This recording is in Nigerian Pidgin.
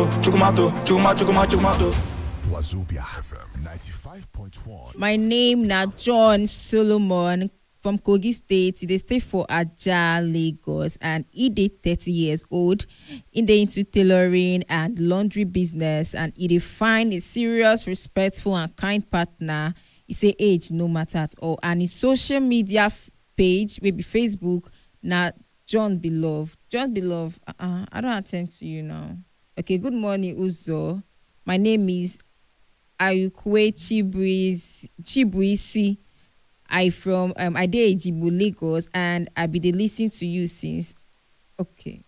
chukumato, chukumato, chukumato, chukumato, chukumato. Wazobia FM 95.1. My name na John Solomon from Kogi State. They stay for Aja, Lagos, and he dey 30 years old. He dey into tailoring and laundry business, and he dey find a serious, respectful, and kind partner. He say age no matter at all, and his social media f- page, wey be Facebook, na John Beloved. John Beloved, uh-uh, I don't attend to you now. Okay, good morning, Uzo. My name is Ayukwe Chibuisi, Chibuisi. I from um I dey Ejibo, Lagos, and I be dey lis ten to you since. Okay.